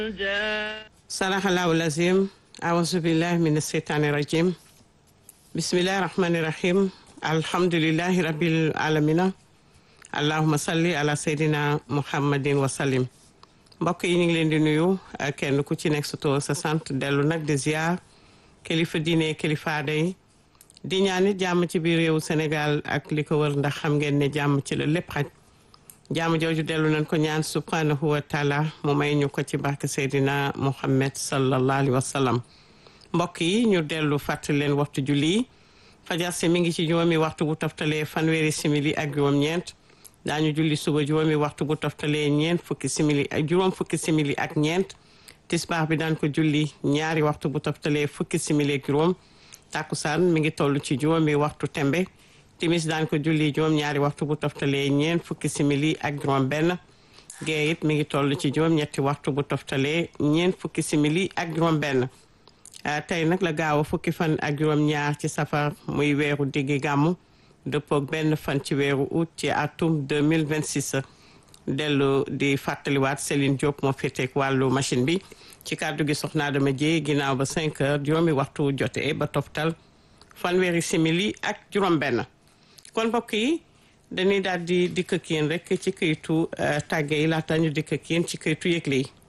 sadaxallahu lazim aousubillah min asheytaani rajim bismillahi rahmani rahim alhamdulilahi rabil alamina allahuma salli ala seydina muhammadin wasallim mbokk yi ñu ngi leen di nuyu kenn ku ci nekk sa tur sa sant dellu nag di ziar kilifa diine kilifa aada yi di ñaanit jàmm ci biir réewu Sénégal ak li ko wër ndax xam ngeen ne jàmm ci la lépp xaj jàmm jooju dellu nañ ko ñaan subhanahu wa taala mu may ñu ko ci barke Seydina Muhammad sallallahu alayhi wa sallam mbokk yi ñu dellu fàttali leen waxtu julli fajar si mi ngi ci juróomi waxtu bu toftalee fanweeri simili ak juróom-ñeent daañu julli suba juróomi waxtu bu toftalee ñeent fukki simili ak juróom fukki simili ak ñeent tisbaar bi daan ko julli ñaari waxtu bu toftalee fukki simili ak juróom tàkkusaan mi ngi toll ci juróomi waxtu tembe timis daan ko julli juróom ñaari waxtu bu toftalee ñeent fukki simili ak juróom benn gee it mi ngi toll ci juróom ñetti waxtu bu toftalee ñeent fukki simili ak juróom benn tey nag la gaaw a fukki fan ak juróom ñaar ci safar muy weeru diggi gàmmu dëppook benn fan ci weeru août ci atum 2026 dellu di fàttaliwaat Céline Diop moo féeteek wàllu machine bi ci kàddu gi soxna Adama Dieye ginnaaw ba 5 heures juróomi waxtu jotee ba toftal fanweeri simili ak juróom benn kon mbokk yi dañuy daal di dikk ak yéen rek ci këyitu tàgge yi laata ñu dikk ak yéen ci këyitu yëgle yi